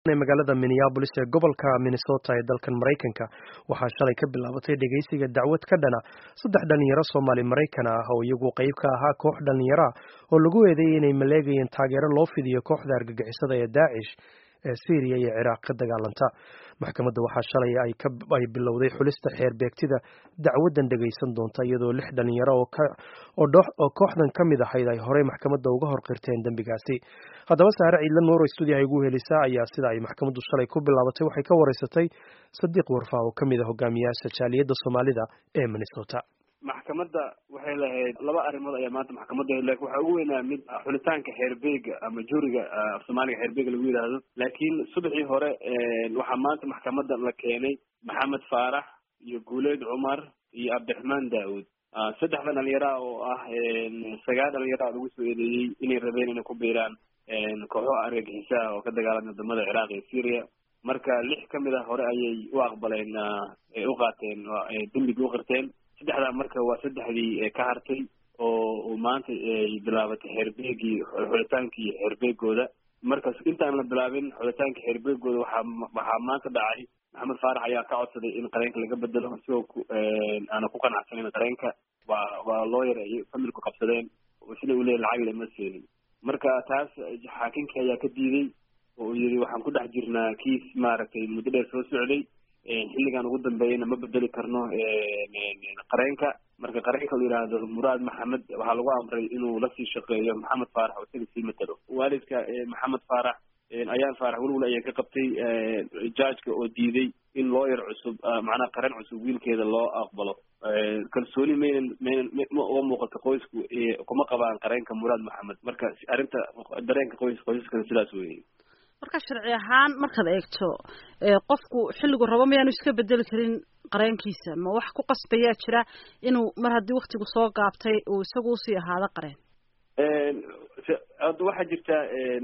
magaalada minneabolis ee gobolka minnesota ee dalkan maraykanka waxaa shalay ka bilaabatay dhegeysiga dacwad ka dhana saddex dhalinyaro soomaali maraykan ah oo iyagu qayb ka ahaa koox dhalinyaro ah oo lagu eedeeyay inay maleegayeen taageero loo fidiyo kooxda argagixisada ee daacish ee syriya iyo ciraaq ka dagaalanta maxkamadda waxaa shalay ay bilowday xulista xeer beegtida dacwadan dhegaysan doonta iyadoo lix dhalinyaro oo kooxdan ka mid ahayd ay horey maxkamadda uga hor qirteen dembigaasi haddaba saare ciidla nuuro stuudiyaha igu helisaa ayaa sida ay maxkamaddu shalay ku bilaabatay waxay ka wareysatay sadiiq warfa oo ka mid a hogaamiyaasha jaaliyadda soomaalida ee minnesota maxkamadda waxay lahayd laba arrimood ayaa maanta maxkamadda lakin waxaa ugu weynaa mid xulitaanka xeerbeega ama juriga af soomaaliga xeerbeega lagu yidhaahdo laakiin subaxii hore waxaa maanta maxkamadda la keenay maxamed faarax iyo guuleed cumar iyo cabdiraxmaan daawud saddexda dhalinyara oo ah sagaal dhalinyara lagu soo eedeeyey inay rabeen inay ku biiraan kooxo argagixisaha oo ka dagaalamay wadamada ciraaq iyo syria marka lix kamid a hore ayay u aqbaleen u qaateen dembigii uqirteen saddexdaa marka waa saddexdii ka hartay oo maanta ay bilaabatay xeerbeegii xulitaankii xeerbeegooda marka intaan la bilaabin xulitaanka xeerbeegooda waxaa waxaa maanta dhacay maxamed faarax ayaa ka codsaday in qareenka laga bedelo isagoo aana ku qanacsanin qareenka waa waa lawyer ay familku qabsadeen sida uu leeyahy lacag lama seenin marka taas xaakinkii ayaa ka diiday oo uu yidhi waxaan ku dhex jirnaa kiis maaragtay muddo dheer soo socday xilligan ugu dambeeyana ma bedeli karno qareenka marka qareenka la yidhaahdo muraad maxamed waxaa lagu amray inuu lasii shaqeeyo maxamed faarax oo isaga sii matalo waalidka maxamed faarax ayaan faarax welwel ayay ka qabtay judgeka oo diiday in lawyer cusub macnaha qareen cusub wiilkeeda loo aqbalo kalsooni maynan maynan ma uga muuqato qoysku kuma qabaan qareenka muraad maxamed marka arrinta dareenka qoys qoysaskana sidaas weeye marka sharci ahaan markaad eegto qofku xilligu rabo mayaanu iska bedeli karin qareenkiisa ma wax ku qasbayaa jira inuu mar haddii waktigu soo gaabtay uu isagu usii ahaado qareen hadda waxaa jirta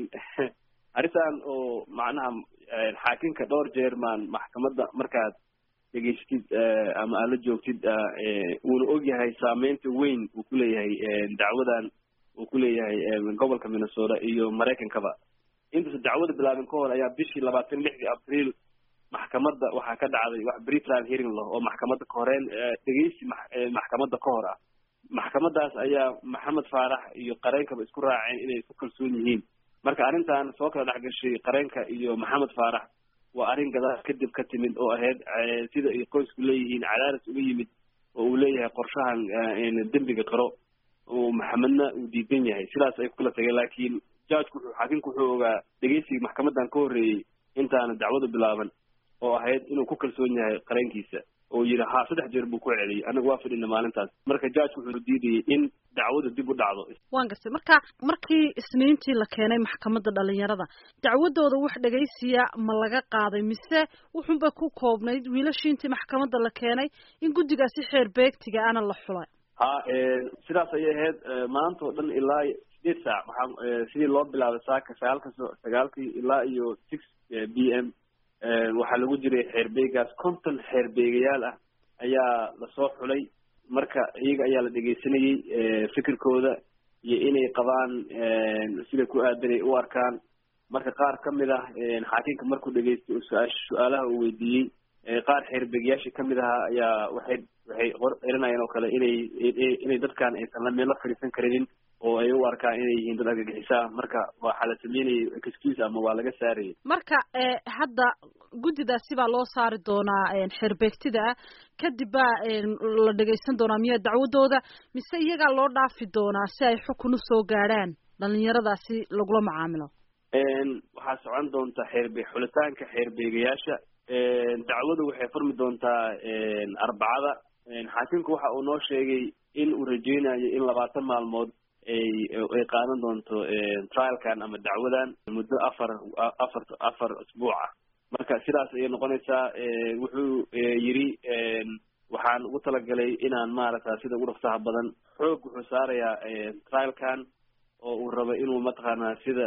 arrintan oo macnaha xaakinka dhowr jeer maan maxkamadda markaad dhegeystid ama aad la joogtid uuna ogyahay saameynta weyn uu kuleeyahay dacwadan uu kuleeyahay gobolka minnesota iyo maraykankaba intuusa dacwada bilaabin ka hor ayaa bishii labaatan lixdii abriil maxkamadda waxaa ka dhacday wax britrial hearing lah oo maxkamadda ka horeen dhegeysi maxkamadda ka hor ah maxkamadaas ayaa maxamed faarax iyo qareenkaba isku raaceen inay isku kalsoon yihiin marka arrintan soo kala dhex gashay qareenka iyo maxamed faarax waa arrin gadaal kadib ka timid oo ahayd sida ay qoysku leeyihiin cadaaris uga yimid oo uu leeyahay qorshahan dembiga qaro oo maxamedna uu diidan yahay sidaas ay kukala tageen laakiin judgku wuxuu xaakimku wuxuu ogaa dhegeysigii maxkamadan ka horreeyey intaana dacwadu bilaaban oo ahayd inuu ku kalsoon yahay qareenkiisa oo yidhi ha saddex jeer buu ku celiyey anaga waa fadhina maalintaas marka judgku wuxuu diidayay in dacwadu dib u dhacdo waan gartay marka markii isniintii la keenay maxkamadda dhalinyarada dacwadooda wax dhegaysiya ma laga qaaday mise wuxunbay ku koobnayd wiilashii intii maxkamadda la keenay in guddigaasi xeer beegtiga ana la xulay ha sidaas ayay ahayd maanta oo dhan ilaa sideed saac waxaa sidii loo bilaabay saaka sagaalka so sagaalkii ilaa iyo six b m waxaa lagu jiray xeerbeegaas konton xeerbeegayaal ah ayaa lasoo xulay marka iyaga ayaa la dhegeysanayey fikirkooda iyo inay qabaan sida ku aadanay u arkaan marka qaar kamid ah xaakinka markuu dhegeystay su-aa su-aalaha uu weydiiyey qaar xeerbeegayaashii kamid ahaa ayaa waxay waxay erinayeen oo kale inay inay dadkan aysan la meel la fadhiisan karinin oo ay u arkaan inay yihiin dad argagixisaa marka waxaa la sameynayay excuse ama waa laga saarayay marka hadda guddidaasi baa loo saari doonaa xeerbeegtida ah kadib baa la dhegaysan doonaa miya dacwadooda mise iyagaa loo dhaafi doonaa si ay xukun usoo gaadhaan dhalinyaradaasi lagula macaamilo waxaa socon doonta xeerbe xulitaanka xeerbeegayaasha dacwadu waxay furmi doontaa arbacada xaakimku waxa uu noo sheegay in uu rajeynayo in labaatan maalmood ay ay qaadan doonto trialkan ama dacwadan muddo afar afar afar asbuuc ah marka sidaas ayay noqonaysaa wuxuu yidhi waxaan ugu talagalay inaan maaragta sida ugu dhaqsaha badan xoog wuxuu saarayaa trialkan oo uu rabo inuu mataqaanaa sida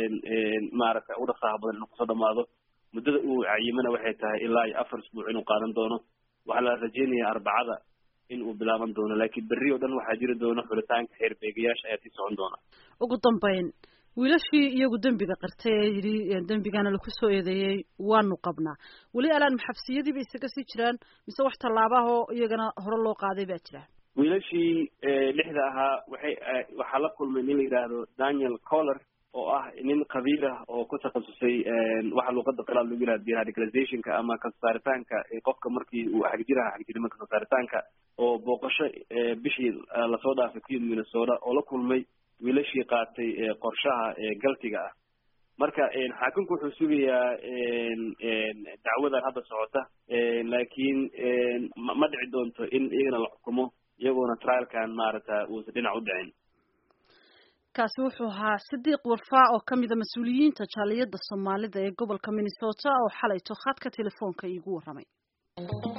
maaragta ugu dhaqsaha badan inuu kusoo dhamaado muddada uu cayimana waxay tahay ilaa iyo afar asbuuc inuu qaadan doono waxaa la rajeynayaa arbacada in uu bilaaban doono laakiin berri oo dhan waxaa jiri doona xulitaanka xeerbeegayaasha ayaa sii socon doona ugu dambeyn wiilashii iyagu dembiga qirtay ee yidhi dembigana laku soo eedeeyey waanu qabnaa weli alaan maxabsiyadiiba isaga sii jiraan mise wax tallaabahoo iyagana hore loo qaaday baa jira wiilashii lixda ahaa waxay waxaa la kulmay nin la yidhaahdo daniel coller oo ah nin khabiir ah oo ku takhasusay waxa luuqada qalaad lagu yihahdo deradicalizationka ama kasaaritaanka qofka markii uu xagjiraha xagjirnimo kasaaritaanka oo booqasho bishii lasoo dhaafay ku yimid minnesota oo la kulmay wiilashii qaatay qorshaha galtiga ah marka xaakimku wuxuu sugayaa dacwadan hadda socota laakiin ma dhici doonto in iyagana la xukumo iyagoona trialkan maaragta uusan dhinac u dhicin kaasi wuxuu ahaa sidiiq warfaa oo ka mida mas-uuliyiinta jaaliyadda soomaalida ee gobolka minnesota oo xalayto khadka telefoonka iigu warramay